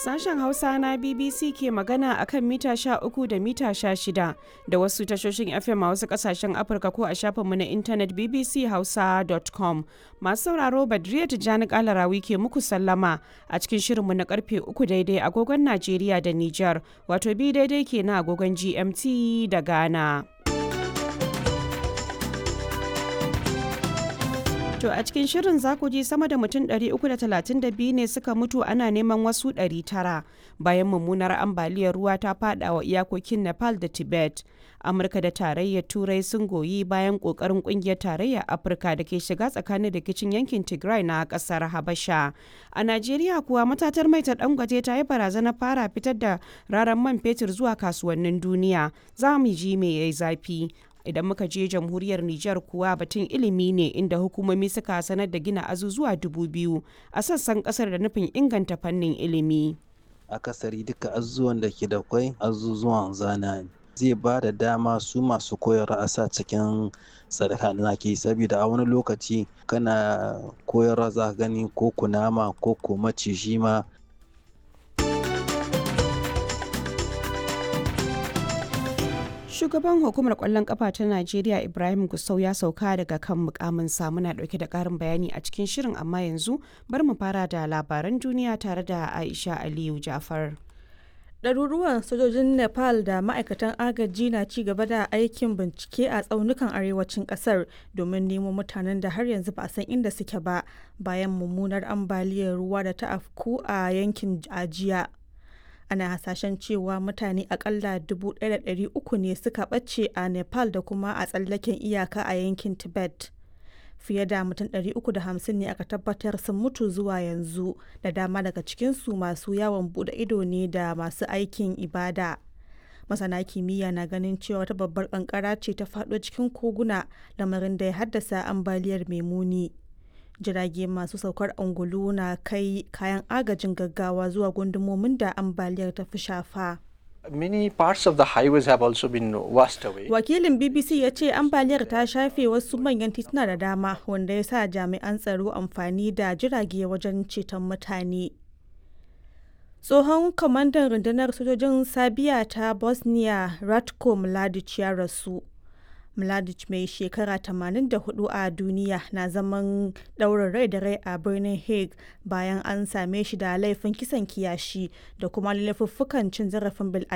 Sashen Hausa na BBC ke magana a kan mita 13 da mita 16 da wasu tashoshin FM a wasu kasashen Afirka ko a shafinmu na intanet bbchausa.com. Masu sauraro Badriya Tijjani Kalarawi ke muku sallama a cikin shirinmu na karfe 3 daidai agogon Najeriya da Nijar, wato bi daidai ke na agogon GMT da Ghana. To a cikin shirin za ku ji sama da mutum 332 ne suka mutu ana neman wasu 900 bayan mummunar ambaliyar ruwa ta fada wa iyakokin Nepal da Tibet. Amurka da tarayyar Turai sun goyi bayan kokarin kungiyar tarayyar Afirka da ke shiga tsakanin rikicin yankin Tigray na kasar Habasha. A Najeriya kuwa matatar mai ta dangwaje ta yi barazana fara fitar da raran man fetur zuwa kasuwannin duniya. Za mu ji me yayi zafi. idan muka je jamhuriyar Nijar kuwa batun ilimi ne inda hukumomi suka sanar da gina azuzuwa dubu biyu a sassan kasar da nufin inganta fannin ilimi. Akasari duka azuzuwan da ke da kwai azuzuwan zana ne. Zai ba da dama su masu koyarwa a sa cikin sadaka da ke saboda a wani lokaci kana koyarwa za gani ko kunama ko ko maciji ma Shugaban hukumar kwallon kafa ta Najeriya Ibrahim Gusau ya sauka daga kan mukamin muna dauke da karin bayani a cikin shirin amma yanzu bar mu fara da labaran duniya tare da Aisha Aliyu Jafar. Ɗaruruwan sojojin Nepal da ma'aikatan agaji na ci gaba da aikin bincike a tsaunukan arewacin ƙasar domin nemo mutanen da har yanzu ba a san inda suke ba bayan mummunar ambaliyar ruwa da ta afku a yankin ajiya. ana hasashen cewa mutane akalla 1,300 ne suka ɓace a nepal da kuma a tsallaken iyaka a yankin tibet fiye da mutum 350 ne aka tabbatar sun mutu zuwa yanzu da dama daga cikinsu masu yawon bude ido ne da masu aikin ibada masana kimiyya na ganin cewa wata babbar kankara ce ta faɗo cikin koguna lamarin da ya haddasa ambaliyar mai muni jirage masu saukar angulu na kai kayan agajin gaggawa zuwa gundumomin da ambaliyar ta fi shafa. Many parts of the highways have also been washed away. Wakilin BBC ya ce ambaliyar ta shafe wasu manyan tituna da dama wanda ya sa jami'an tsaro amfani da jirage wajen ceton mutane. Tsohon kwamandan rundunar sojojin Sabiya ta Bosnia Ratko Mladic ya rasu. Mladic mai shekara 84 a duniya na zaman ɗaurin rai da rai a birnin Hague bayan an same shi da laifin kisan kiyashi da kuma laifuffukan cin zarafin bil'adama.